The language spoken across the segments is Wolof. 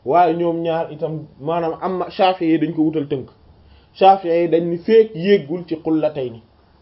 waaye ñoom ñaar itam maanaam am Shafi'i yi dañ ko wutal tënk Shafi'i yi dañ ni feek yéegul ci qullatayni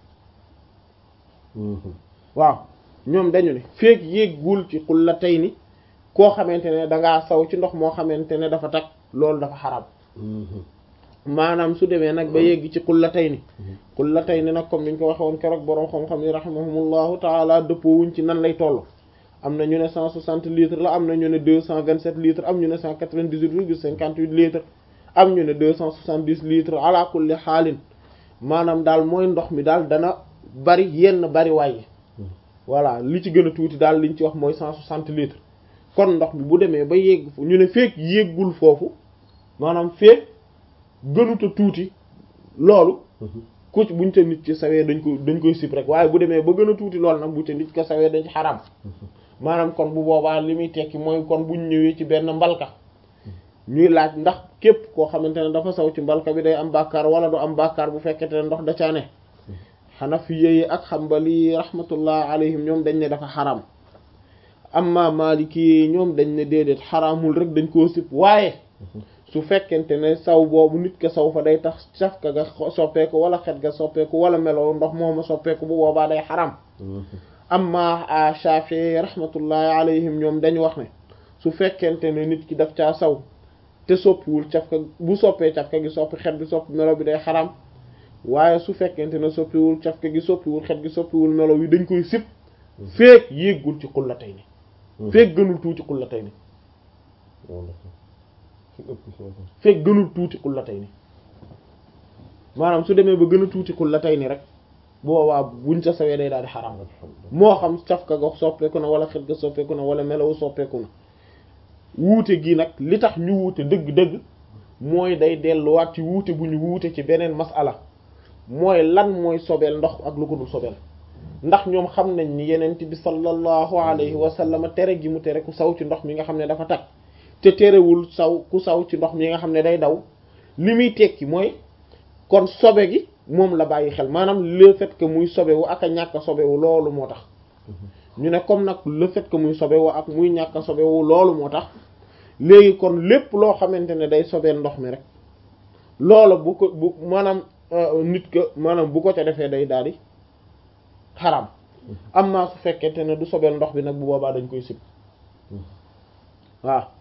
waaw ñoom dañu ne feek yéegul ci qullatayni koo xamante ne dangaa saw ci ndox moo xamante ne dafa tag loolu dafa xaram maanaam su demee nag ba yegg ci qullatayni qullatayni nag comme niñ ko waxe woon keroog boroom xam-xam yi rahimahumullahu taala dëppoo wuñ ci nan lay toll am na ñu ne cent soixante litres la am na ñu ne deux cent vingt sept litres am ñu ne cent quatre vingt dix huit virgule cinquante huit litres am ñu ne deux cent soixante dix litres ala kulli xaalin maanaam daal mooy ndox mi daal dana bari yenn bari waaye voilà li ci gën a tuuti daal liñ ci wax mooy cent soixante litres kon ndox mi bu demee ba yegg ñu ne feek yéggul foofu maanaam feek gënuta tuuti loolu ku ci buñ ca nit ci sawee dañ ko dañ koy sib rek waaye bu demee ba gën a tuuti loolu nag bu ca nit ko sawee dañ ci xaram maanaam kon bu boobaa li muy tekki mooy kon buñ ñëwee ci benn mbalka ñuy laaj ndax képp koo xamante ne dafa saw ci mbalka bi day am bàkkaar wala du am bàkkaar bu fekkete ne ndox da caa ne Hanafiyyi ak Hanbali rahmatullah alayhim ñoom dañ ne dafa xaram amma Maliki ñoom dañ ne déedéet xaraamul rek dañ koo sib waaye su fekkente ne saw boobu nit ka saw fa day tax safka ga soppeeku wala xet ga soppeeku wala melo ndox mooma soppeeku bu boobaa day xaram amma Shafi'i rahmatullahi alayhim ñoom dañu wax ne su fekkente ne nit ki daf caa saw te soppiwul cafka bu soppee cafka gi soppi xet gi soppi melo bi day xaram waaye su fekkente ne soppiwul cafka gi soppiwul xet gi soppiwul melo wi dañ koy sib feek yéggul ci qullatayni feek gënul tuuti qullatayni feek gënul tuuti qullatayni maanaam su demee ba gën a tuuti qullatayni rek boobaa buñ ca sawee day daal di xaraam moo xam cafka ga soppeeku na wala xet ga soppeeku na wala melawu soppeeku na wuute gi nag li tax ñu wuute dëgg-dëgg mooy day delluwaat ci wuute bu ñu wuute ci beneen masala mooy lan mooy sobeel ndox ak lu ko dul sobeel ndax ñoom xam nañ ni yenent bi sallallahu alayhi wa sallam tere gi mu tere ku saw ci ndox mi nga xam ne dafa tag te terewul saw ku saw ci ndox mi nga xam ne day daw li muy tekki mooy kon sobe gi moom la bàyyi xel maanaam le fait que muy sobewu ak a ñàkk a sobewu loolu moo tax ñu ne comme nag le fait que muy sobewu ak muy ñàkk a sobewu loolu moo tax léegi kon lépp loo xamante ne day sobeel ndox mi rek loolu bu ko bu maanaam nit ka maanaam bu ko ca defee day daal di xaram amma su fekkente ne du sobeel ndox bi nag bu boobaa dañ koy sib waaw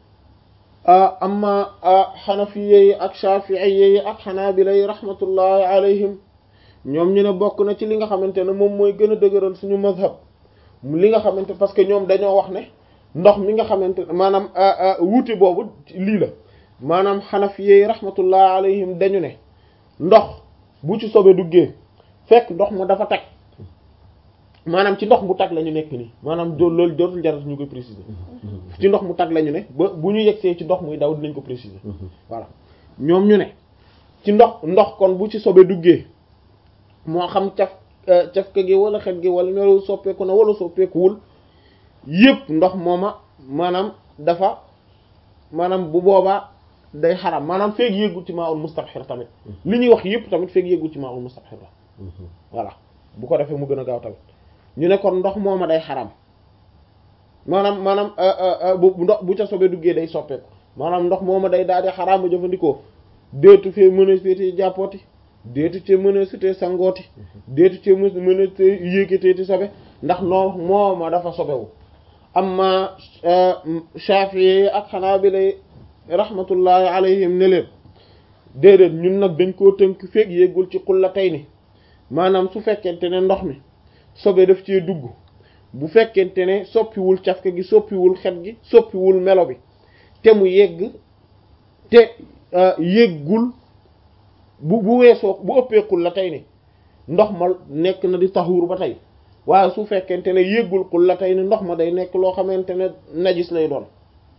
amma xanafiye yi ak shafi'iyye yi ak xanaabila yi rahmatullahi alayhim ñoom ñu ne bokk na ci li nga xamante ne moom mooy gën a dëgëral suñu mazhab li nga xamante parce que ñoom dañoo wax ne ndox mi nga xamante ne maanaam wuute boobu lii la maanaam xanafiye yi rahmatullahi alayhim dañu ne ndox bu ci sobe duggee fekk ndox ma dafa tag maanaam ci ndox mu tag la ñu nekk nii maanaam loolu dootul jarat ñu koy préciser ci ndox mu tag la ñu ne ba bu ñu yegsee ci ndox muy daw dinañ ko préciser voilà ñoom ñu ne ci ndox ndox kon bu ci sobe duggee moo xam caf cafka gi wala xet gi wala melu soppeeku na wala soppeekuwul yëpp ndox mooma maanaam dafa maanaam bu boobaa day xaram maanaam feeg yéegul ci maa ul mustabxir tamit li ñuy wax yëpp tamit feeg yéegul ci maa ul mustabxir la voilà bu ko defee mu gën a gaaw tamit ñu ne kon ndox mooma day xaram maanaam maanaam bu ndox bu ca sobe duggee day soppeeku maanaam ndox mooma day daal di xaraam ba jëfandikoo déetu fee mën a féetee jàppooti déetu cee mën a sutee sangooti déetu cee mën a yéegateeti sobe ndax noo mooma dafa sobewu amma Shafi'i ak Hanabila rahmatullahi alayhim ne leen déedéet ñun nag dañ koo tënk feeg yéegul ci qullatayni maanaam su fekkente ne ndox mi sobe daf cee dugg bu fekkente ne soppiwul cafka gi soppiwul xet gi soppiwul melo bi te mu yegg te yéggul bu bu weesoo bu ëppeekul la tey ni ndox ma nekk na di taxuur ba tey waaye su fekkente ne yéggul kul la tey ni ndox ma day nekk loo xamante ne najis lay doon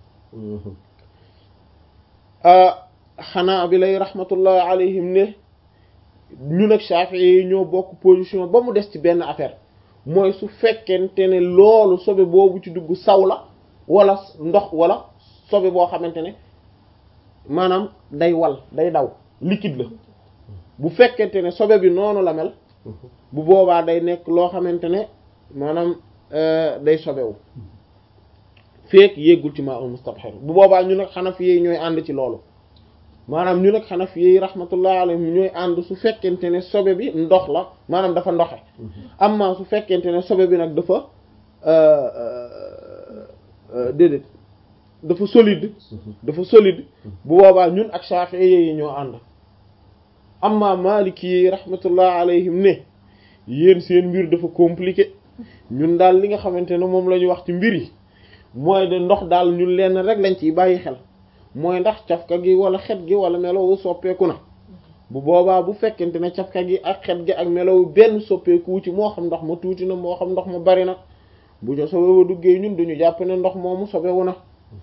xanaa bi lay rahmatullahi alayhim ne ñu nag Shafi'i yi ñoo bokk position ba mu des ci benn affaire mooy su fekkente ne loolu sobe boobu ci dugg saw la wala ndox wala sobe boo xamante ne maanaam day wal day daw liquide la bu fekkente ne sobe bi noonu la mel bu boobaa day nekk loo xamante ne maanaam day sobewu feek yéggul ci maa ul mustabhir bu boobaa ñu nag xanafi yi ñooy ànd ci loolu maanaam ñu nag xanafi yi rahmatullah alayhim ñooy ànd su fekkente ne sobe bi ndox la maanaam dafa ndoxe amma su fekkente ne sobe bi nag dafa déedéet dafa solide dafa solide bu boobaa ñun ak Shafi'i yi ñoo ànd amma Maliki yi rahmatullah alayhim ne yéen seen mbir dafa compliqué ñun daal li nga xamante ne moom la ñu wax ci mbir yi mooy de ndox daal ñun lenn rek lañ ciy bàyyi xel mooy ndax cafka gi wala xet gi wala melowu soppeeku na bu boobaa bu fekkente ne cafka gi ak xet gi ak melowu benn soppeeku ci moo xam ndox ma tuuti na moo xam ndox ma bari na bu jo sobe ba duggee ñun duñu jàpp ne ndox moomu sobewu na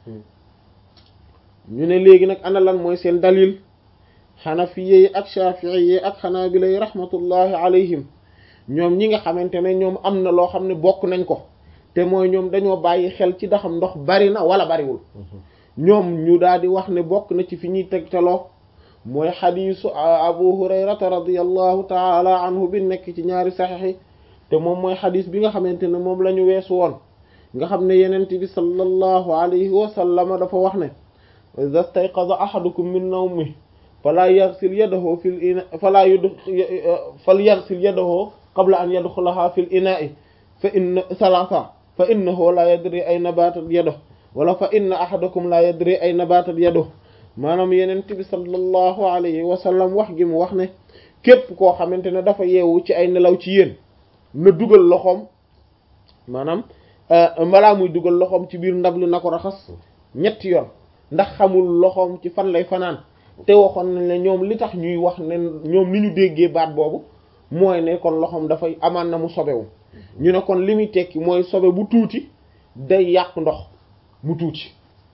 ñu ne léegi nag ana lan mooy seen dalil xanafiye yi ak shafi'i yi ak xanaabila yi rahmatullahi alayhim ñoom ñi nga xamante ne ñoom am na loo xam ne bokk nañ ko te mooy ñoom dañoo bàyyi xel ci daxam ndox bari na wala bariwul ñoom ñu daal di wax ne bokk na ci fi ñuy tegtaloo mooy xadiisu abu hurayrata radiallahu taala anhu bi nekk ci ñaari saxiix te moom mooy xadiis bi nga xamante ne moom la ñu weesu woon nga xam ne yenent bi sallallahu alayhi wa sallam dafa wax ne iza stayqaza ahadukum min nawmi fala yaghsil yadahu fil ina fala yud fal yaghsil yadahu qabla an yadxulaha fil ina'i fa inna salasa fa innahu la yadri ayna batat yaduhu wala fa inna ahadakum la yadri ayna batat yaduhu maanaam yenent bi sallallahu alayhi wa sallam wax gi mu wax ne képp koo xamante ne dafa yeewu ci ay nelaw ci yéen na dugal loxoom maanaam balaa muy dugal loxoom ci biir ndab li na ko raxas ñetti yoon ndax xamul loxoom ci fan lay fanaan te waxoon nañ ne ñoom li tax ñuy wax ne ñoom ni ñu déggee baat boobu mooy ne kon loxoom dafay amaan na mu sobewu ñu ne kon li muy tekki mooy sobe bu tuuti day yàq ndox mu tuuti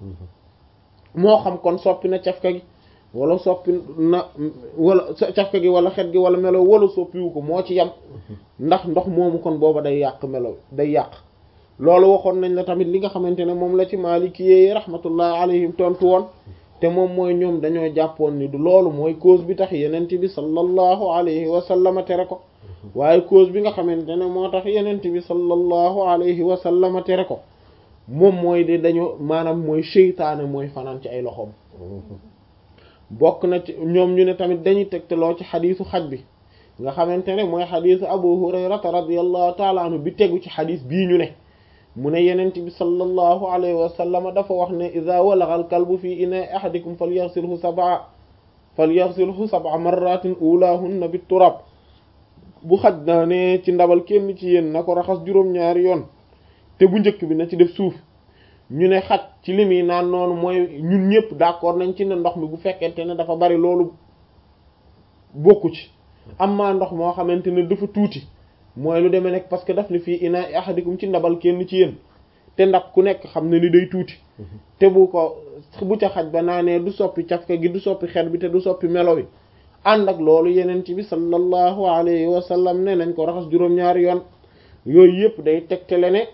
moo xam kon soppi na cafka gi wala soppi na wala cafka gi wala xet gi wala melo wala soppiwu ko moo ci yam ndax ndox moomu kon booba day yàq melo day yàq loolu waxoon nañ la tamit li nga xamante ne moom la ci Maliki yi rahmatullah alayhim tontu woon te moom mooy ñoom dañoo jàppoon ni du loolu mooy cause bi tax yenent bi sallallahu alayhi wa sallam tere ko waaye cause bi nga xamante ne moo tax yenent bi sallallahu alayhi wa sallam tere ko moom mooy de dañoo maanaam mooy seytaane mooy fanaan ci ay loxoom bokk na ci ñoom ñu ne tamit dañuy tegtaloo ci xadiisu xaj bi nga xamante ne mooy xadiisu abu hurayrata radiyallahu taala anhu bi tegu ci xadiis bii ñu ne mu ne yenent bi sallallahu alayhi wa sallam dafa wax ne ida walagha al kalbu fi ina ahadikum falyaghsilhu sab'a falyaghsilhu sab'a marratin ulahunna bit turab bu xaj naa ne ci ndabal kenn ci yéen na ko raxas juróom-ñaari yoon te bu njëkk bi na ci def suuf ñu ne xaj ci li muy naan noonu mooy ñun ñëpp d'accord nañ ci ne ndox mi bu fekkente ne dafa bari loolu bokku ci amma ndox moo xamante ne dafa tuuti mooy lu demee nekk parce que daf ni fii ina ahadikum ci ndabal kenn ci yéen te ndab ku nekk xam ne ni day tuuti te bu ko bu ca xaj ba naanee du soppi cafka gi du soppi xet bi te du soppi melo wi ànd ak loolu yeneen ci bi sallallahu alayhi wa sallam ne nañ ko raxas juróom-ñaari yoon yooyu yëpp day tegtale ne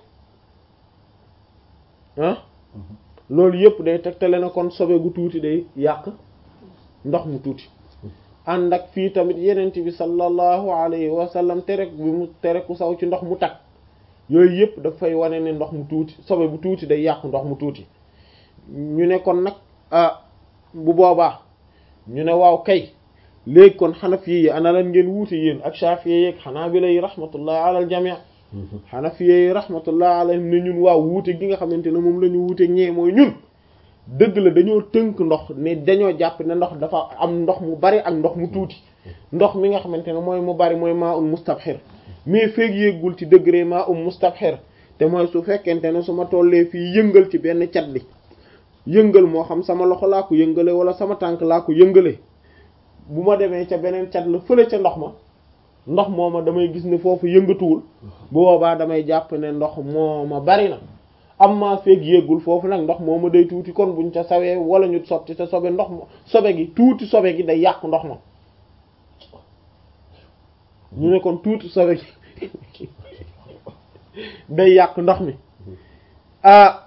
ah loolu yëpp day tegtale ne kon sobe gu tuuti day yàq ndox mu tuuti ànd ak fii tamit yenent bi sallallahu alayhi wa sallam tere bi mu tere ku saw ci ndox mu tag yooyu yëpp dafay wane ne ndox mu tuuti sobe bu tuuti day yàq ndox mu tuuti ñu ne kon nag ah bu boobaa ñu ne waaw kay léegi kon xanafi yi ana lan ngeen wuute yéen ak shafi'i yi ak xanaabila yi rahmatullah ala al jami' xanafi yi rahmatullah alayhim ne ñun waaw wuute gi nga xamante ne moom la ñu wuute ñee mooy ñun dëgg la dañoo tënk ndox ne dañoo jàpp ne ndox dafa am ndox mu bari ak ndox mu tuuti ndox mi nga xamante ne mooy mu bari mooy maa un mustabxir mais feeg yéegul ci degré maa um mustabxir te mooy su fekkente ne su ma tollee fii yëngal ci benn cat li yëngal moo xam sama loxo laa ko yëngale wala sama tànk laa ko yëngale bu ma demee ca beneen cat la fële ca ndox ma ndox mooma damay gis ne foofu yëngatuwul bu boobaa damay jàpp ne ndox mooma bari na am maa feeg yéegul foofu nag ndox mooma day tuuti kon buñ ca sawee wala ñu sotti te sobe ndox ma sobe gi tuuti sobe gi day yàq ndox ma ñu ne kon tuuti sobe gi day yàq ndox mi ah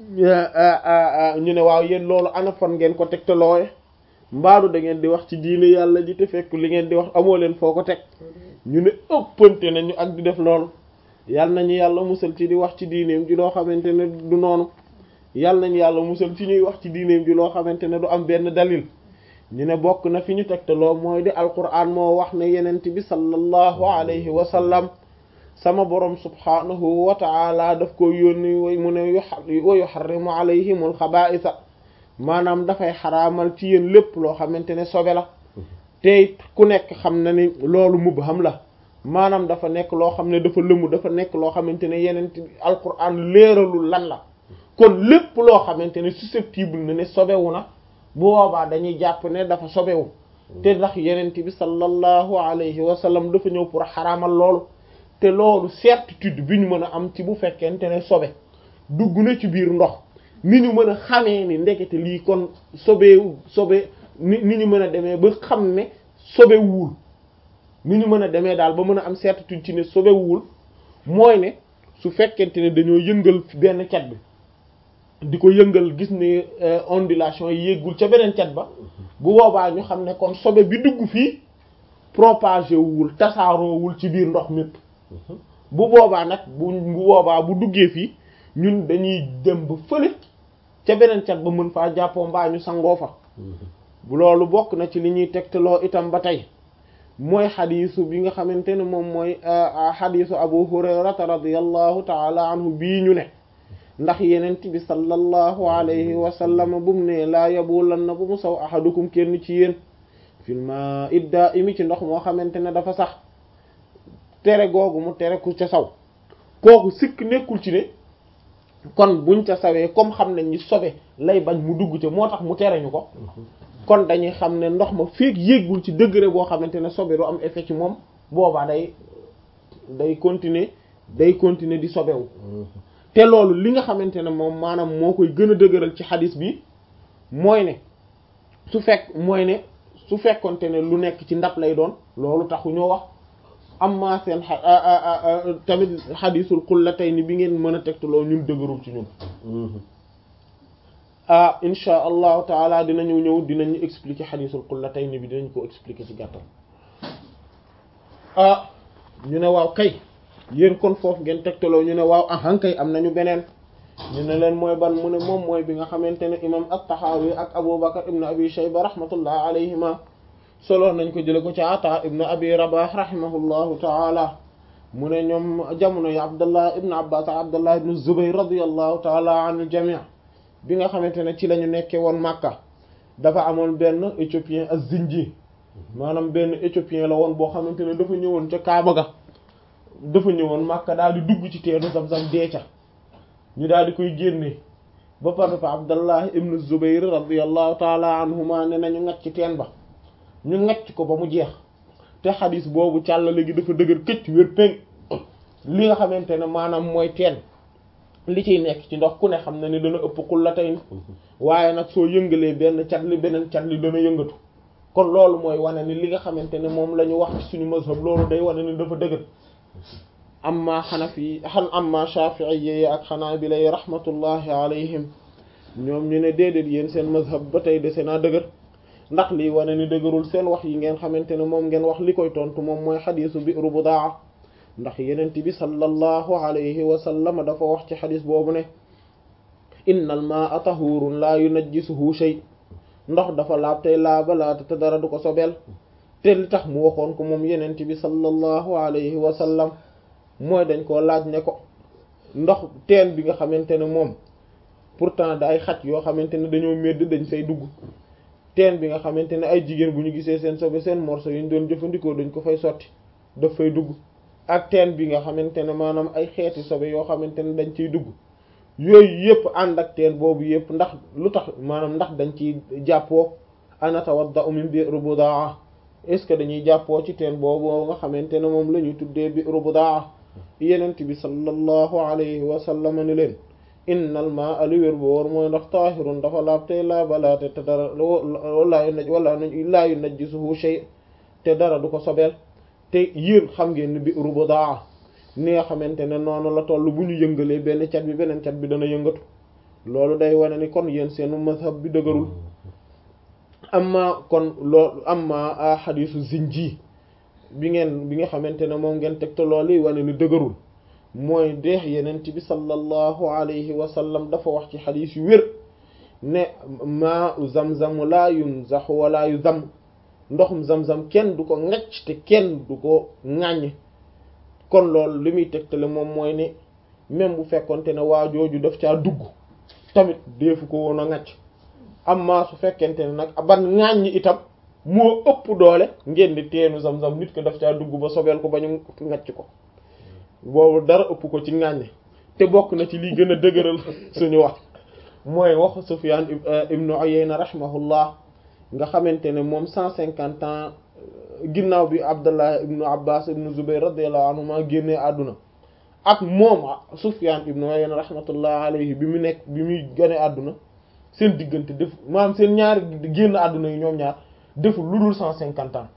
ñu ne waaw yéen loolu ana fan ngeen ko teg te looye mbaadu da ngeen di wax ci diine yàlla ji te fekk li ngeen di wax amoo leen foo ko teg ñu ne ëppante nañu ak di def loolu yàlla nañu yàlla musal ci di wax ci diineem ji loo xamante ne du noonu yàlla nañ yàlla musal ci ñuy wax ci diineem ji loo xamante ne du am benn dalil ñu ne bokk na fi ñu tegtaloo mooy di alquran moo wax ne yenent bi sallallahu alayhi wa sallam sama borom subhanahu wa ta'ala daf ko yónni way mu ne wa yuharrimu alayhimul xabaa'isa maanaam dafay xaraamal ci yéen lépp loo xamante ne sobe la te ku nekk xam na ni loolu mubham la maanaam dafa nekk loo xam ne dafa lëmu dafa nekk loo xamante ne yenent bi alquran leeralul lan la kon lépp loo xamante ne susceptible na ne sobewu na bu boobaa dañuy jàpp ne dafa sobewu te ndax yenent bi sallallahu alayhi wa sallam dafa ñëw pour xaraamal loolu te loolu certitude bi ñu mën a am ci bu fekkente ne sobe dugg na ci biir ndox ni ñu mën a xamee ni ndekete lii kon sobewu sobe ni ni ñu mën a demee ba xam ne sobewul ni ñu mën a demee daal ba mën a am certitude ci ne sobewul mooy ne su fekkente ne dañoo yëngal benn cat bi di ko yëngal gis ne ondulation yi yéggul ca beneen cat ba bu boobaa ñu xam ne kon sobe bi dugg fii propagé wul tasaaroowul ci biir ndox mépp bu boobaa nag bu bu boobaa bu duggee fii ñun dañuy dem ba fële ca beneen cat ba mën faa jàppoo mbaa ñu sangoo fa bu loolu bokk na ci li ñuy tegtaloo itam ba tey mooy xadiisu bi nga xamante ne moom mooy xadiisu abu hurayrata radiyallahu taala anhu bii ñu ne ndax yenent bi sallallahu alayhi wa sallam bu mu ne laa yabulan na bu mu saw ahadukum kenn ci yéen filma idda imi ci ndox moo xamante ne dafa sax tere googu mu tere ku ca saw kooku sikk nekkul ci ne kon buñ ca sawee comme xam nañ ni sobe lay bañ mu dugg ca moo tax mu tere ñu ko kon dañuy xam ne ndox ma feek yéggul ci degré boo xamante ne sobe du am effet ci moom boobaa day day continuer day continuer di sobewu te loolu li nga xamante ne moom maanaam moo koy gën a dëgëral ci xadis bi mooy ne su fekk mooy ne su fekkonte ne lu nekk ci ndab lay doon loolu taxu ñoo wax amma seen tamit xadisul qullatayni bi ngeen mën a tegtaloo ñun dëgërul ci ñun ah insha allahu taala dinañu ñëw dinañu expliquer xadisul qullatayni bi dinañ ko expliquer ci gàttal ah ñu ne waaw kay yéen kon foofu ngeen tegtaloo ñu ne waaw ahan kay am nañu beneen ñu ne leen mooy ban mu ne moom mooy bi nga xamante ne imam at-Tahawi ak Abu Bakr ibn Abi Shayba rahmatullah alayhima solo nañ ko jële ko ci Ata ibn Abi Rabah rahimahullahu taala mu ne ñoom jamono yi Abdullah ibn Abbas ak Abdullah ibn Zubayr radiyallahu taala anil jami' bi nga xamante ne ci la ñu nekkee woon Makka dafa amoon benn éthiopien az-Zinji maanaam benn éthiopien la woon boo xamante ne dafa ñëwoon ca Kaaba ga dafa ñëwoon Makka daal di dugg ci teenu Zamzam deeca ñu daal di koy génne ba pare fa Abdallah ibn Zubayr radiyallahu taala anhuma ne nañu ngacc ci teen ba ñu ngacc ko ba mu jeex te xadis boobu càllale gi dafa dëgër këcc wér péng li nga xamante ne maanaam mooy teen li ciy nekk ci ndox ku ne xam na ni dana ëpp xullatay waaye nag soo yëngalee benn cat li beneen cat li dana yëngatu kon loolu mooy wane ni li nga xamante ne moom la ñu wax ci suñu mazhab loolu day wane ni dafa dëgër amma xanafi xan amma shafi'iyyi ak xanaabila rahmatullahi alayhim ñoom ñu ne déedéet yéen seen mazhab ba tey dese naa dëgër ndax lii wane ni dëgërul seen wax yi ngeen xamante ne moom ngeen wax li koy tontu moom mooy xadiisu bi'ru budaa ndax yenent bi sallallahu alayhi wa sallam dafa wax ci xadis boobu ne innal maa'a tahurun laa yunajjisuhu shay ndox dafa laab tey laabalaata te dara du ko sobeel te li tax mu waxoon ko moom yenent bi sallallahu alayhi wa sallam mooy dañ koo laaj ne ko ndox teen bi nga xamante ne moom pourtant da ay xaj yoo xamante ne dañoo medd dañ fay dugg teen bi nga xamante ne ay jigéen bu ñu gisee seen sobe seen morceau yi ñu doon jëfandikoo dañ ko fay sotti daf fay dugg ak teen bi nga xamante ne maanaam ay xeeti sobe yoo xamante ne dañ ciy dugg yooyu yëpp ànd ak teen boobu yëpp ndax lu tax maanaam ndax dañ ciy jàppoo anatawadda'u min bi'r budaa est-ce que dañuy jàppoo ci teen boobu nga xamante ne moom la ñuy tuddee bi'r budaa yenent bi sallallahu alayhi wa sallam ni leen innal maa'a li wér boor mooy ndax taahirun dafa laab tey laabalaate te dara wala yu naj wala laa yu najjisuhu shay te dara du ko sobeel te yéen xam ngeen ni bi'ru budaa ni nga xamante ne noonu la toll bu ñu yëngalee benn cat bi beneen cat bi dana yëngatu loolu day wane ni kon yéen seenu mazhab bi dëgërul amma kon loolu amma xadiisu zinji bi ngeen bi nga xamante ne moom ngeen teg te loolu yi wane ni dëgërul mooy deex yenent bi sallallahu alayhi wa sallam dafa wax ci xadiis yu wér ne maa u zamzamu laa yunzaxu wala yu zam ndoxum zamzam kenn du ko ŋacc te kenn du ko ŋàññ kon loolu li muy tegtale moom mooy ne même bu fekkonte ne waa jooju daf caa dugg tamit deefu ko woon a ŋacc amma su fekkente ne nag ban ŋàññ itam moo ëpp doole ngeen di teenu zam-zam nit ko daf caa dugg ba sobeel ko ba ñu ŋacc ko boobu dara ëpp ko ci ŋàññ te bokk na ci lii gën a dëgëral suñu wax mooy waxu Sufyan ibnu Uyayna rahimahullah nga xamante ne moom cent cinquante ans ginnaaw bi Abdullah ibnu Abbas ibnu Zubayr radiyallahu anhuma génnee àdduna ak moom Sufyan ibnu Uyayna rahmatullah alayhi bi mu nekk bi muy gane àdduna seen diggante def maanaam seen ñaari génn àdduna yi ñoom ñaar deful lu dul cent cinquante ans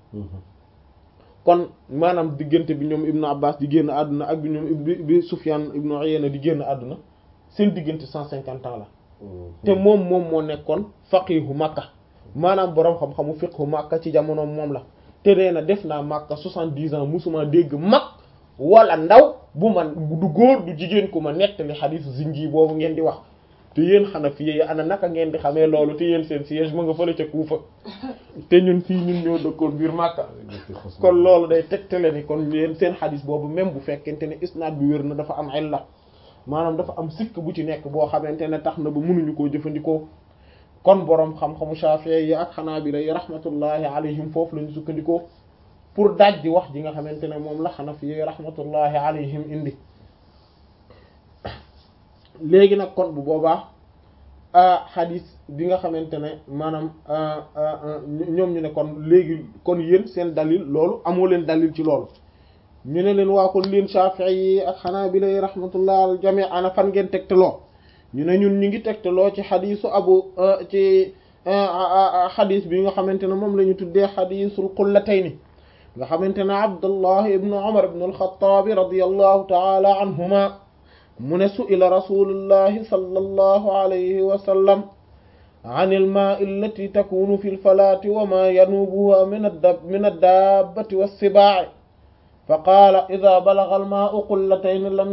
kon maanaam diggante bi ñoom ibnu Abbas di génn àdduna ak bi ñoom bi Sufyan ibnu Uyayna di génn àdduna seen diggante cent cinquante ans la te moom moom moo nekkoon faqihu Makka maanaam boroom xam-xamu fiqhu Makka ci jamono moom la te nee na def naa Makka soixante-dix ans musuma dégg mag wala ndaw bu man du góor du jigéen ku ma nettali xadiisu zinji boobu ngeen di wax te yéen Hanafi yi ana naka ngeen di xamee loolu te yéen seen siège ma nga fële ca Kuufa te ñun fii ñun ñoo dëkkoon biir Makka kon loolu day tegtale ni kon yéen seen xadiis boobu même bu fekkente ne isnaad bi wér na dafa am illa maanaam dafa am sikk bu ci nekk boo xamante ne tax na ba mënuñu koo jëfandikoo kon boroom xam-xamu Shafi'i yi ak Hanabila yi rahmatullahi alayhim foofu lañu sukkandikoo pour daaj di wax ji nga xamante ne moom la Hanafi yi rahmatullahi alayhim indi léegi nag kon bu boobaa xadis bi nga xamante ne maanaam ñoom ñu ne kon léegi kon yéen seen dalil loolu amoo leen dalil ci loolu ñu ne leen waa kon leen Shafi'i yi ak Hanabila yi rahmatullah al jami' ana fan ngeen tegtaloo ñu ne ñun ñu ngi tegtaloo ci xadisu abu ci xadis bi nga xamante ne moom la ñu tuddee xadisul qullatayni nga xamante ne Abdullah ibn Umar ibn al-Khattab radiyallahu ta'ala anhuma mu ne su'ila rasulullahi sallallahu alayhi wa sallam an al-maa'i allati takunu fi al-falaati wa ma yanubuha min min ad-dabbati was-sibaa'i fa qaala idha balagha al-maa'u qullatayn lam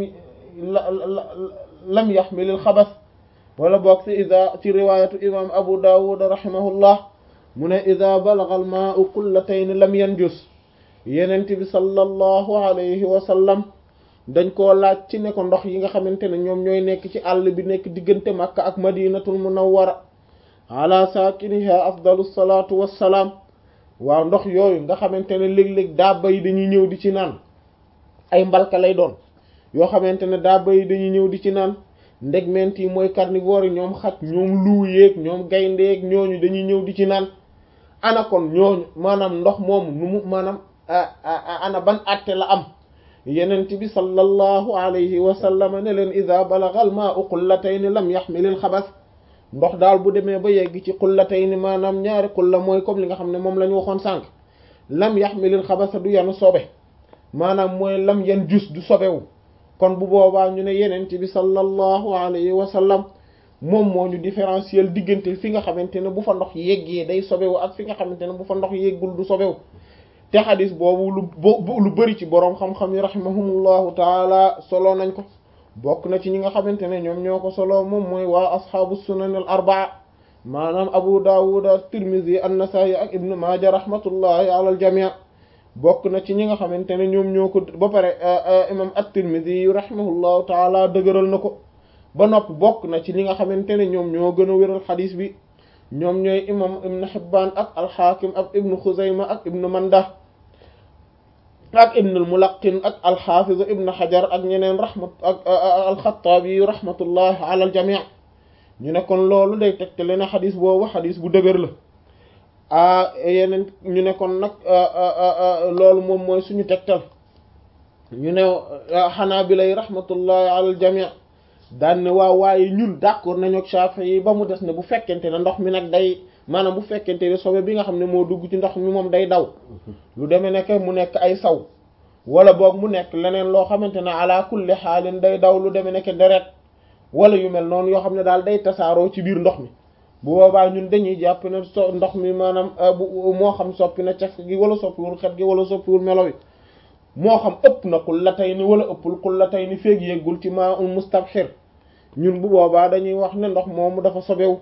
lam yaxmil al-xabas wala boog ci idha ci riwaayatu imam Abu Dawud rahimahullah mu ne idha balagha al-maa'u qullatayn lam yanjus Yonent bi sallallahu alayhi wa sallam dañ koo laaj ci ne ko ndox yi nga xamante ne ñoom ñooy nekk ci àll bi nekk diggante Makka ak Madinatul Munawwara ala saakiniha afdalu salaatu wassalaam waaw ndox yooyu nga xamante ne léeg-léeg daaba yi dañuy ñëw di ci naan ay mbalka lay doon yoo xamante ne daaba yi dañuy ñëw di ci naan ndegment yi mooy carnivore yi ñoom xaj ñoom luu yeeg ñoom gayndeeg ñooñu dañuy ñëw di ci naan ana kon ñooñu maanaam ndox moomu nu mu maanaam ana ban àtte la am yenent bi sallallahu alayhi wa sallam ne leen ida balagha al ma'u qullatayn lam yaxmil al xabas ndox daal bu demee ba yegg ci qullatayn maanaam ñaari qulla mooy comme li nga xam ne moom la ñu waxoon sànq lam yaxmil al xabasa du yanu sobe maanaam mooy lam yan jus du sobewu kon bu boobaa ñu ne yenent bi sallallahu alayhi wa sallam moom moo ñu différentiel diggante fi nga xamante ne bu fa ndox yeggee day sobewu ak fi nga xamante ne bu fa ndox yeggul du sobewu te xadis boobu lu lu bari ci boroom xam-xam yi rahimahumullahu taala solo nañ ko bokk na ci ñi nga xamante ne ñoom ñoo ko solo moom mooy waa asxaabu sunan al arbaa maanaam abu dawud at-tirmidhi an-nasa'i ak ibnu maaja rahmatullahi ala al jami' bokk na ci ñi nga xamante ne ñoom ñoo ko ba pare imam at-tirmidhi rahimahullahu taala dëgëral na ko ba noppi bokk na ci ñi nga xamante ne ñoom ñoo gën a wéral xadis bi ñoom ñooy imam ibnu hibbaan ak al-hakim ak ibnu xuzayma ak ibnu manda ak ibn al-Mulaqqin ak al-Hafiz ibn Hajar ak ñeneen rahmat ak al-Khattabi rahmatullah ala al-jami' ñu ne kon loolu day tegtale ne xadis boobu xadis bu dëgër la ah yeneen ñu ne kon nag loolu moom mooy suñu tegtal ñu ne Hanabila yi rahmatullahi ala al-jami' daan ne waaw waaye ñun d'accord nañu ak Shafi'i ba mu des ne bu fekkente ne ndox mi nag day maanaam bu fekkente ne sobe bi nga xam ne moo dugg ci ndox mi moom day daw lu demee nekk mu nekk ay saw wala boog mu nekk leneen loo xamante ne ala kulli xaalin day daw lu demee nekk deret wala yu mel noonu yoo xam ne daal day tasaaroo ci biir ndox mi bu boobaa ñun dañuy jàpp ne so ndox mi maanaam bu moo xam soppi na caf gi wala soppiwul xet gi wala soppiwul melo wi moo xam ëpp na qullatayni wala ëppul qullatayni feeg yeggul ci maa un mustabhir ñun bu boobaa dañuy wax ne ndox moomu dafa sobewu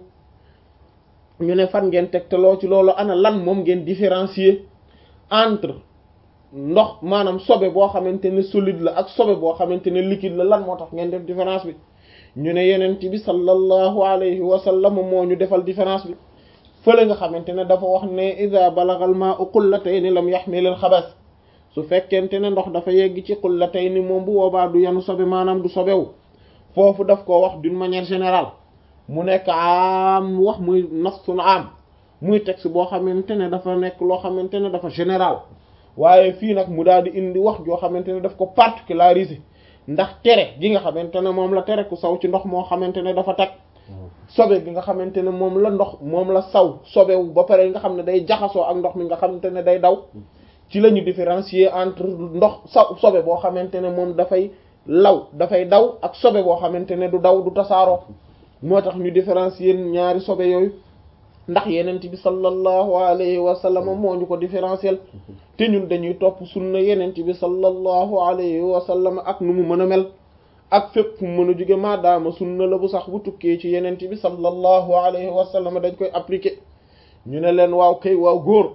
ñu ne fan ngeen tegtaloo ci loolu ana lan moom ngeen différencier entre ndox maanaam sobe boo xamante ne solide la ak sobe boo xamante ne liquide la lan moo tax ngeen def différence bi ñu ne yenent bi sallallahu alayhi wa sallam moo ñu defal différence bi fële nga xamante ne dafa wax ne ida balagal ma'u qullatayn lam yahmil al xabas su fekkente ne ndox dafa yegg ci qullatayn moom bu boobaa du yanu sobe maanaam du sobewu foofu daf ko wax d'une manière générale mu nekk am wax muy nasun am muy texte boo xamante ne dafa nekk loo xamante ne dafa général waaye fii nag mu daal di indi wax joo xamante ne daf ko particulariser ndax tere gi nga xamante ne moom la tere ku saw ci ndox moo xamante ne dafa tag sobe gi nga xamante ne moom la ndox moom la saw sobewu ba pare nga xam ne day jaxasoo ak ndox mi nga xamante ne day daw ci la ñu différencier entre ndox saw sobe boo xamante ne moom dafay law dafay daw ak sobe boo xamante ne du daw du tasaaroo moo tax ñu différencier ñaari sobe yooyu ndax yenent bi sallallahu alayhi wa sallam moo ñu ko différentiel te ñun dañuy topp sunna yenent bi sallallahu alayhi wa sallam ak nu mu mën a mel ak fépp fu mu mën a jóge maadaama sunna la bu sax bu tukkee ci yenent bi sallallahu alayhi wa sallam dañ koy appliquer ñu ne leen waaw kay waaw góor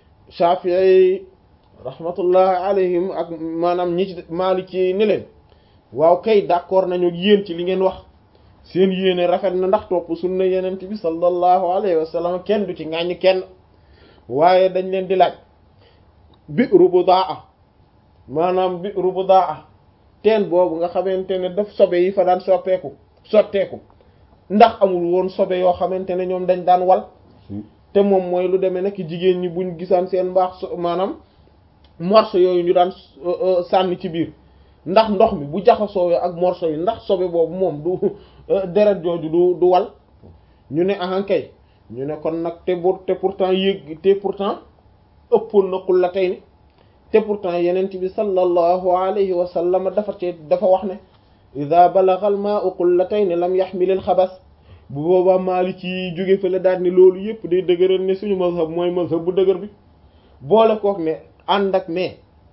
Shafi'i rahmatullahi alayhim ak maanaam ñi ci Maliki ni leen waaw kay d'accord nañu yéen ci li ngeen wax seen yéene rafet na ndax topp sunna yenent bi sallallahu alayhi wa sallam kenn du ci ŋàññ kenn waaye dañ leen di laaj bi'ru budaa maanaam bi'ru budaa teen boobu nga xamante ne daf sobe yi fa daan soppeeku sotteeku ndax amul woon sobe yoo xamante ne ñoom dañ daan wal te moom mooy lu demee nekk jigéen ñi buñ gisaan seen mbaax so maanaam morceau yooyu ñu daan sànni ci biir ndax ndox mi bu jaxasoo ak morceau yi ndax sobe boobu moom du deret jooju du du wal ñu ne ahankay ñu ne kon nag te bu te pourtant yéeg te pourtant ëppoon na qullatayni te pourtant yenent bi sallallahu alayhi wa sallam dafa ci dafa wax ne ida balagha al ma'u qullatayni lam yahmil al xabas bu boobaa Maliki yi jóge fële daal ni loolu yëpp day dëgëral ne suñu mazhab mooy mazhab bu dëgër bi boole kook ne ànd ak mais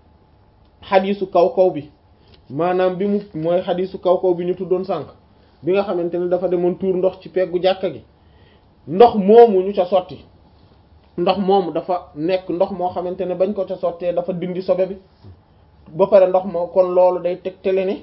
xadiisu kaw kaw bi maanaam bi mu mooy xadiisu kaw kaw bi ñu tuddoon sànq bi nga xamante ne dafa demoon tuur ndox ci peggu jàkka gi ndox moomu ñu ca sotti ndox moomu dafa nekk ndox moo xamante ne bañ ko ca sottee dafa dindi sobe bi ba pare ndox moo kon loolu day tegtale ne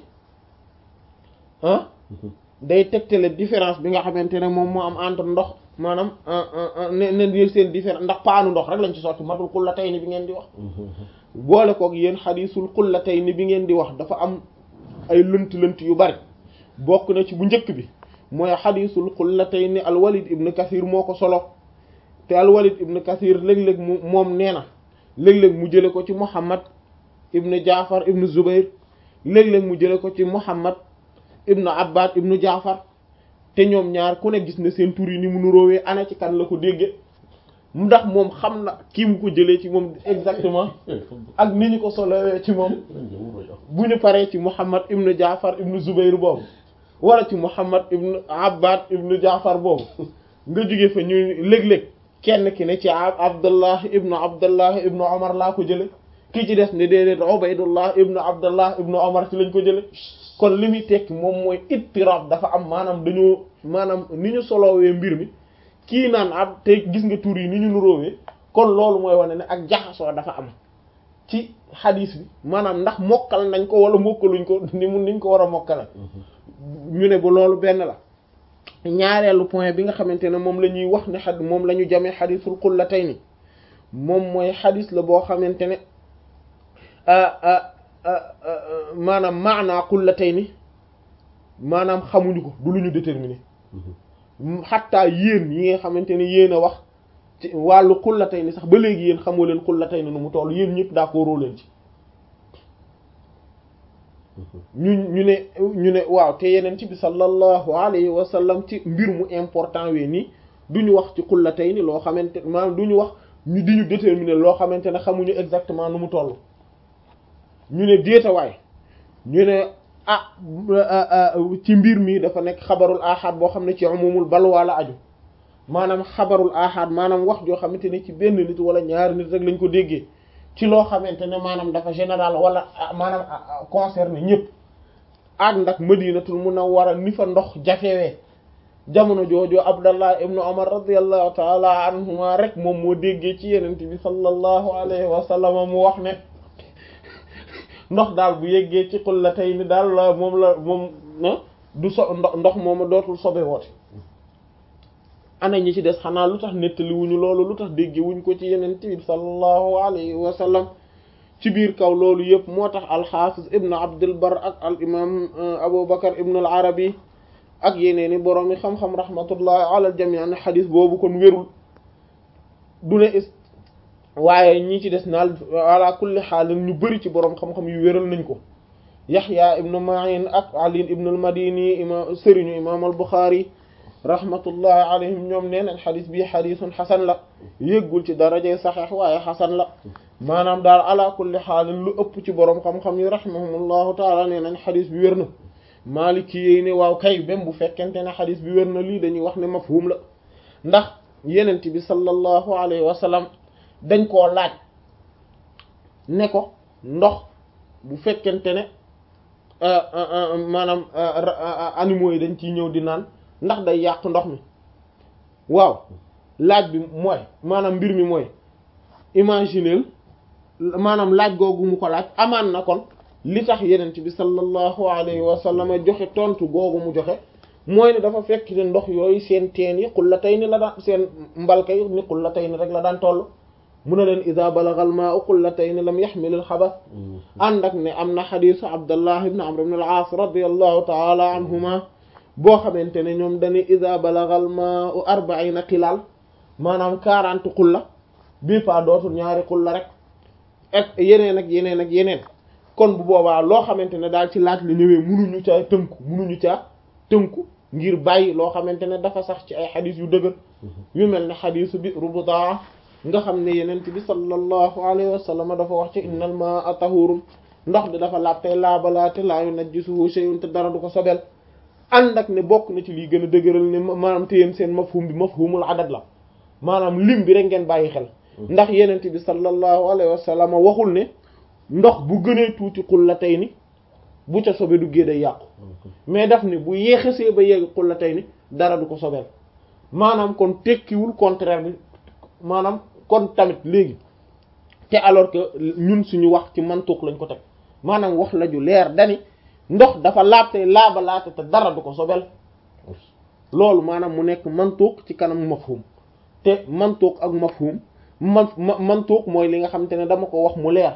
ah day tegtale différence bi nga xamante ne moom moo am entre ndox maanaam ne ne seen différence ndax paanu ndox rek lañ ci sotti matul qullatayni bi ngeen di wax boole koog yéen xadiisul qullatayni bi ngeen di wax dafa am ay lënt-lënt yu bari bokk na ci bu njëkk bi mooy xadiisul qullatayni alwalid ibn kathir moo ko solo te alwalid ibn kathir léeg-léeg mu moom nee na léeg-léeg mu jële ko ci muhammad ibn jaafar ibn zubair léeg-léeg mu jële ko ci muhammad ibn abbad ibn jaafar te ñoom ñaar ku ne gis na seen tur yi ni mu nuróowee ana ci kan la ko dégge ndax moom xam na kii mu ko jëlee ci moom exactement ak ni ñu ko solowee ci moom bu ñu paree ci muhammad ibn jaafar ibn zubair boobu wala ci muhammad ibn abbad ibn jaafar boobu nga jóge fa ñu léeg-léeg kenn ki ne ci abdullah ibnu abdullah ibnu omar laa ko jële ki ci des ne déedéet ubaydullah ibnu abdullah ibnu omar ci lañ ko jële kon li muy tekki moom mooy ittirab dafa am maanaam dañoo maanaam ni ñu solowee mbir mi kii naan ab te gis nga tur yi ni ñu nuróowee kon loolu mooy wane ne ak jaxasoo dafa am ci xadiis bi maanaam ndax mokkal nañ ko wala mokkaluñ ko ni mu niñ ko war a mokkale ñu ne ba loolu benn la ñaareelu point bi nga xamante ne moom la ñuy wax ne xad moom la ñu jamee xadiisul qullatayni moom mooy xadiis la boo xamante ne maanaam maanaa qullatayni maanaam xamuñu ko du lu ñu déterminer xattaa yéen yi nga xamante ne yéen a wax ci wàllu qullatayni sax ba léegi yéen xamoo leen qullatayni nu mu toll yéen ñëpp d'accord leen ci ñu ñu ne ñu ne waaw te yeneen ci bi sallallahu alayhi wa sallam ci mbir mu important wee nii du ñu wax ci qullatayni loo xamante maanaam du ñu wax ñu di ñu déterminer loo xamante ne xamuñu exactement nu mu toll ñu ne déetawaay ñu ne ah ci mbir mi dafa nekk xabarul ahad boo xam ne ci umumul balwa la aju maanaam xabarul ahad maanaam wax joo xamante ne ci benn nit wala ñaari nit rek lañ ko déggee ci loo xamante ne maanaam dafa général wala maanaam concerné ñëpp ak ndax madinatul munawwara ni fa ndox jafewee jamono jooju abdallah ibnu umar radiallahu taala anhuma rek moom moo déggee ci yenent bi sallallahu alayhi wa sallam mu wax ne ndox daal bu yeggee ci qullatayni daal la moom la moom du so ndox mooma dootul sobe woote ana ñi ci des xanaa lu tax nettali wuñu loolu lu tax dégge wuñ ko ci yenent bi sallallahu alayhi wa sallam ci biir kaw loolu yëpp moo tax alxaafis ibnu abdul bar ak al imam abu bakar ibnu al arabi ak yeneeni boroom yi xam-xam rahmatullahi ala al jami ne xadis boobu kon wérul du ne is waaye ñi ci des naal ala kulli xaalin ñu bëri ci boroom xam-xam yu wéral nañ ko yaxya ibnu ma'in ak ali ibnu al madini imam sëriñu imam al buxaari rahmatullahi alayhim ñoom nee nañ xadis bii xadisun xasan la yëggul ci darajey saxeex waaye xasan la maanaam daal ala kulli xaalin lu ëpp ci boroom xam-xam yi rahimahumullahu taala nee nañ xadis bi wér na maaliki yéy ne waaw kay même bu fekkente ne xadis bi wér na lii dañuy wax ne mafhum la ndax yenent bi sallallahu alayhi wa sallam dañ koo laaj ne ko ndox bu fekkente ne maanaam animaux yi dañ ciy ñëw di naan ndax day yàq ndox mi waaw laaj bi mooy maanaam mbir mi mooy imagineel maanaam laaj googu mu ko laaj amaan na kon li tax yenent bi sallallahu alayhi wa sallam joxe tontu googu mu joxe mooy ne dafa fekk ne ndox yooyu seen teen yi qullatayni la daan seen mbalka yi ni qullatayni rek la daan toll mu ne leen ida balagal maa'u qullatayni lam yaxmil al xabas ànd ak ne am na xadisu abdallah ibn amr ibn al aas radiyallahu taala anhuma boo xamante ne ñoom dañuy ida balagal maa'u arba'ina xilaal maanaam quarante xulla bii pa dootul ñaari xulla rek ak yeneen ak yeneen ak yeneen kon bu boobaa loo xamante ne daal ci laaj la ñëwee munuñu caa tënku munuñu caa tënku ngir bàyyi loo xamante ne dafa sax ci ay xadis yu dëgër yu mel ne xadisu bi rubutaa nga xam ne yenent bi sallallahu alayhi wa sallam dafa wax ci innal maa'a tahurun ndox bi dafa laabtey laabalaate laa yunajjisuhu shay'un te dara du ko sobel ànd ak ne bokk na ci lii gën a dëgëral ne maanaam te yéen seen mafhum bi mafhumul adad la maanaam lim bi rek ngeen bàyyi xel ndax yenent bi sallallahu alayhi wa sallam waxul ne ndox bu gënee tuuti qullatayni bu ca sobe duggee day yàqu mais daf ne bu yéexasee ba yegg qullatayni dara du ko sobeel maanaam kon tekkiwul contraire bi maanaam kon tamit léegi te alors que ñun suñu wax ci mantuq lañ ko teg maanaam wax la ju leer dani ndox dafa laabte laaba laate te dara du ko sobel loolu maanaam mu nekk mantuq ci kanam mafhum te mantuq ak mafhum man mantuq mooy li nga xamante ne dama ko wax mu leer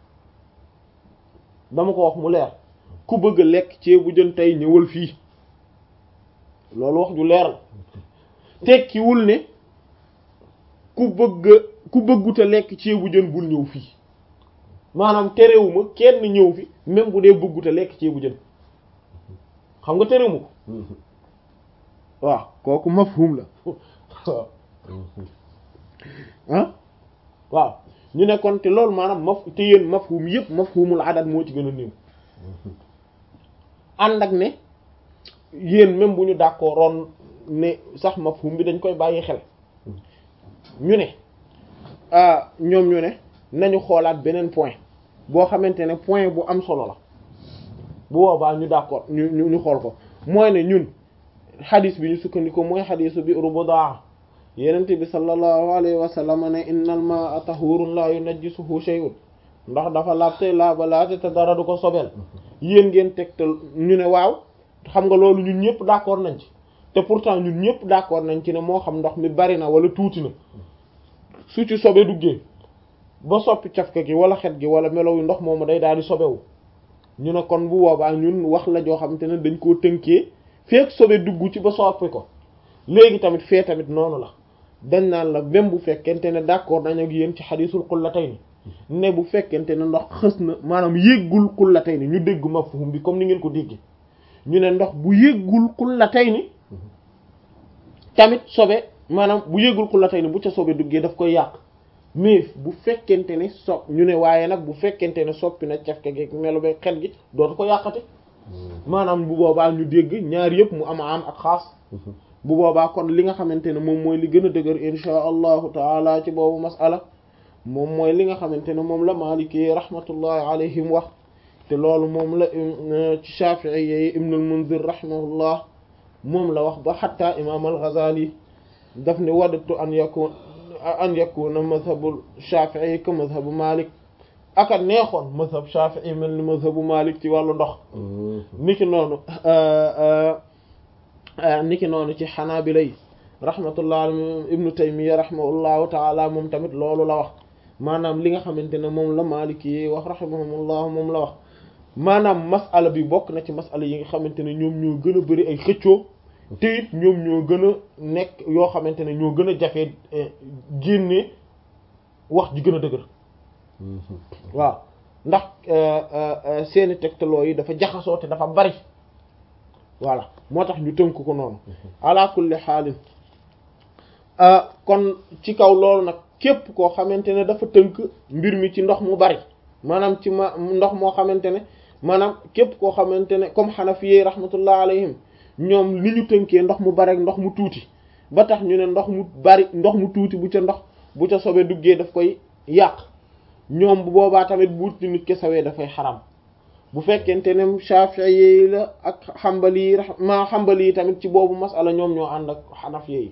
dama ko wax mu leer ku bëgg a lekk ceebu jën tey ñëwal fii loolu wax ju leer la tekkiwul ne ku bëgg ku bëgguta lekk ceebu jën bul ñëw fii maanaam terewuma kenn ñëw fi même bu dee bëgguta lekk ceebu jën xam nga terewuma ko waaw kooku mafhum la ah waaw ñu ne kon te loolu maanaam maf te yéen mafhum yëpp mafhumul adad moo ci gën a néew ànd ak ne yéen même bu ñu d'accordoon ne sax mafhum bi dañ koy bàyyi xel ñu ne ñoom ñu ne nañu xoolaat beneen point boo xamante ne point bu am solo la bu boobaa ñu d'accord ñu ñu ñu xool ko mooy ne ñun xadis bi ñu sukkandiku mooy xadisu bi rubudaa yenente bi sallallahu alayhi wa sallam ne innal ma'a tahurun la yunajjisuhu shay'un ndax dafa laabte laaba laate te dara du ko sobel yéen ngeen tegtal ñu ne waaw xam nga loolu ñun ñëpp d'accord nañ ci te pourtant ñun ñëpp d'accord nañ ci ne moo xam ndox mi bari na wala tuuti na su ci sobe duggee ba soppi cafka gi wala xet gi wala melow yu ndox moomu day daal di sobewu ñu ne kon bu boobaa ñun wax la joo xamante ne dañ koo tënkee feek sobe dugg ci ba soppi ko léegi tamit fee tamit noonu la dañ naan la même bu fekkente ne d'accord nañ ak yéen ci xadiisul qullatayni ne bu fekkente ne ndox xës na maanaam yéggul qullatayni ñu dégg mafhum bi comme ni ngeen ko déggee ñu ne ndox bu yéggul qullatayni tamit sobe maanaam bu yéggul qullatayni bu ca sobe duggee daf koy yàq mais bu fekkente ne so ñu ne waaye nag bu fekkente ne soppi na cafka gi melo ba xet gi dootu ko yàqati maanaam bu boobaa ñu dégg ñaar yëpp mu am am ak xaas bu boobaa kon li nga xamante ne moom mooy li gën a dëgër insha allahu taala ci boobu masala moom mooy li nga xamante ne moom la maliki rahmatullahi alayhim wax te loolu moom la ci Shafi'i yi Ibn al-Munzir rahimahullah moom la wax ba xatta imam al-Ghazali daf ne wadatu an yakun an yakuna mazhabu Shafi'i ka mazhabu Malik aka neexoon mazhab Shafi'i mel ni mazhabu Malik ci wàllu ndox niki noonu niki noonu ci Hanabila yi rahmatullah alayhim Ibn Taymiyya rahimahullahu ta'ala moom tamit loolu la wax maanaam li nga xamante ne moom la Maliki yi wax rahimahumullah moom la wax maanaam masala bi bokk na ci masala yi nga xamante ne ñoom ñoo gën a bari ay xëccoo te it ñoom ñoo gën a nekk yoo xamante ne ñoo gën a jafee génne wax ji gën a dëgër waaw ndax seeni tegtaloo yi dafa jaxasoo te dafa bari voilà moo tax ñu tënk ko noonu ala kulli xaalin kon ci kaw loolu nag képp koo xamante ne dafa tënk mbir mi ci ndox mu bari maanaam ci ma ndox moo xamante ne maanaam képp koo xamante ne comme xanafiyee rahmatullah alayhim ñoom li ñu tënkee ndox mu bari ak ndox mu tuuti ba tax ñu ne ndox mu bari ndox mu tuuti bu ca ndox bu ca sobe duggee daf koy yàq ñoom bu boobaa tamit bu ci nit ke sawee dafay xaram bu fekkente ne Shafi'i yi la ak Hanbali yi ma Hanbali yi tamit ci boobu masala ñoom ñoo ànd ak Hanafi yi